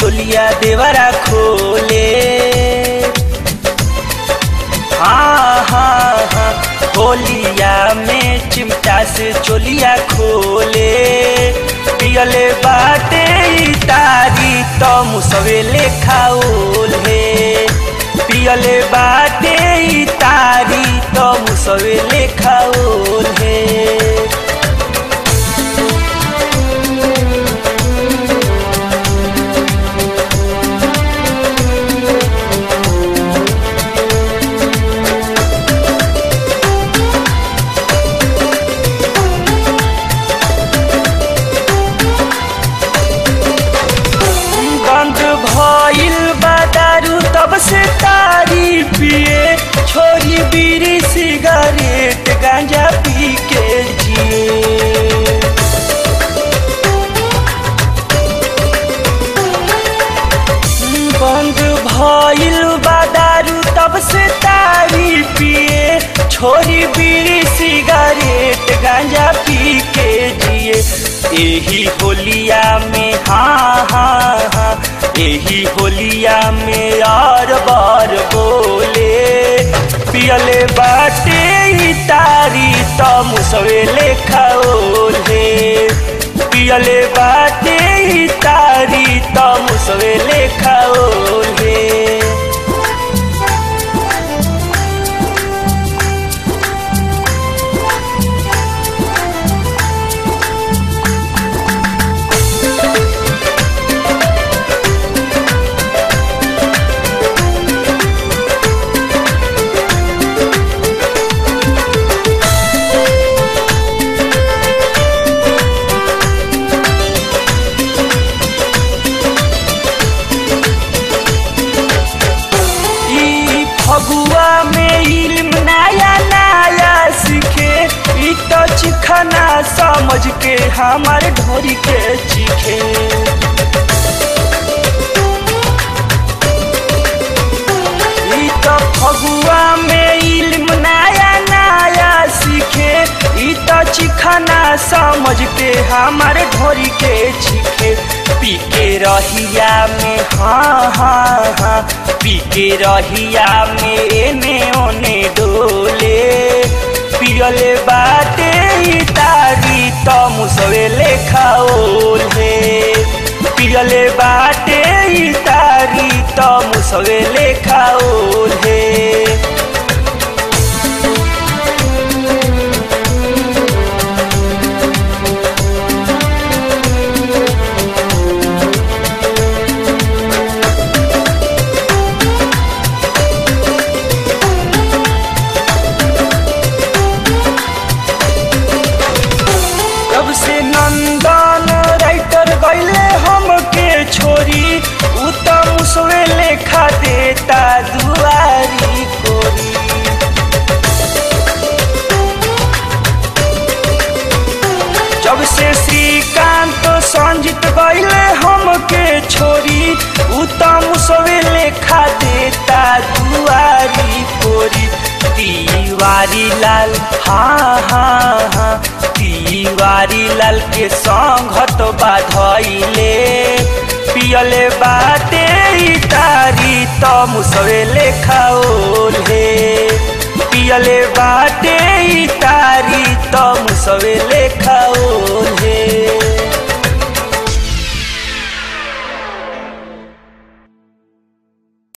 चोलिया देवरा खोले हाँ हाँ हाँ होलिया में चिमटा से चोलिया खोले पियले बाटे ई तारी तो मुसवेले खाओले पियले बाटे ई तारी तो मुसवेले खाओले बंद भइल बा दारू तब से तारी पिए छोरी बीड़ी सिगरेट गांजा पी के जिए बंद भइल बा दारू तब से तारी पिए छोरी बीड़ी सिगरेट गांजा पी के जिए एही होलिया में हाँ हाँ हाँ एही होलिया में और बार बोले पियले बाटे ई तारी तो मुसवेले खाओले पियले बाटे ई तारी तो मुसवेले खाओले ई फगुआ में इल्म नया नया सीखे ई तो चिखना समझ के हमार ढोरी के चीखे ई तो फगुआ में इल्म नया नया सीखे ई तो चिखना समझ के हमार ढोरी के चीखे पी के रहिया में हाँ हाँ हाँ पी के रहिया में एने ओने डोले पियले बाटे ई तारी तो मुसवेले खाओले पियले बाटे ई तारी तो मुसवेले खाओले जब से नंदन राइटर गईले हमके छोरी उ त मुसवे लेखा देता दुआरी कोरी जब से श्रीकांत संजित गईले हमके छोरी उ त मुसवे लेखा देता दुआरी कोरी तिवारी लाल हाँ हाँ हाँ तिवारी लाल के संघत बाधइले पियले बाटे ई तारी त मुसवेले खाओले पियले बाटे ई तारी